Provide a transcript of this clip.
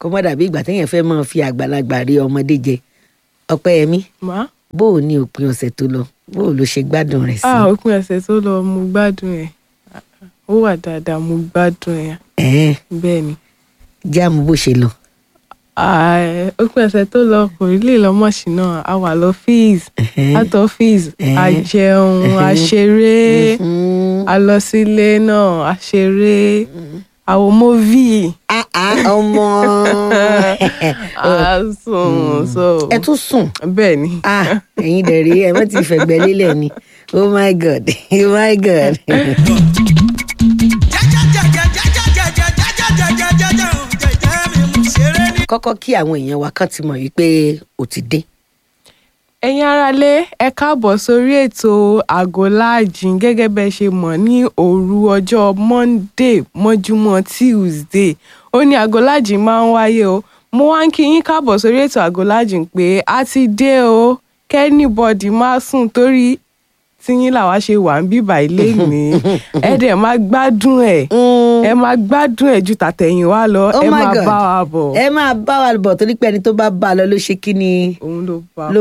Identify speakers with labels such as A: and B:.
A: kó má dàbí ìgbà téèyàn fẹ́ máa fi àgbàlagbà rí ọmọdé jẹ ọpẹ́yẹmí
B: má.
A: bó o ní òpin ọ̀sẹ̀ tó lọ bó o ló ṣe gbádùn rẹ̀ sí.
B: ah òpin ọ̀sẹ̀ tó lọ mo gbádùn ẹ̀ ó wà dáadáa mo gbádùn ẹ̀
A: ẹ̀ẹ́n
B: bẹ́ẹ̀ ni.
A: jáàmù bó ṣe lọ.
B: Ah, òpin ọ̀sẹ̀ tó lọ kò rí lè lọ́mọ̀ sí náà a wà lọ́fíìsì
A: Ẹ̀hẹ́n.
B: out office a
A: Ẹ̀hẹ́n.
B: jẹun a ṣeré
A: Mhm.
B: a lọ sílé náà a ṣeré àwọn móvì
A: Ah, ah, ọmọ
B: a sùn so
A: ẹ tún sùn
B: bẹ́ẹ̀ ni
A: ah ẹ̀yin dẹ̀ rí ẹ má ti fẹ̀gbẹ́ lélẹ̀ ni oh my god oh my god. kọ́kọ́ kí àwọn èèyàn wa kàn ti mọ̀ wípé o ti dé.
B: ẹ̀yin aráalé ẹ káàbọ̀ sórí ètò àgọ́ láàjìn gẹ́gẹ́ bẹ́ẹ̀ ṣe mọ̀ ní òru ọjọ́ monday mọ́júmọ́ tuesday ó ní àgọ́ láàjìn máa ń wáyé o mo wá ń kí yín káàbọ̀ sórí ètò àgọ́ láàjìn pé a ti dé o kẹ́nìbọ̀dì má sùn torí tíyín làwa ṣe wà ń bíbà ilé ní ẹ dẹ̀ máa gbádùn ẹ̀ ẹ máa gbádùn ẹ̀ ju tàtẹ̀yìn wá lọ
A: Oh
B: ẹ
A: my
B: máa
A: God.
B: bá wa bọ̀
A: ẹ máa bá wa bọ̀ torí pé ẹni tó bá bá a lọ ló ṣe kí ni
B: òun ló bá
A: ló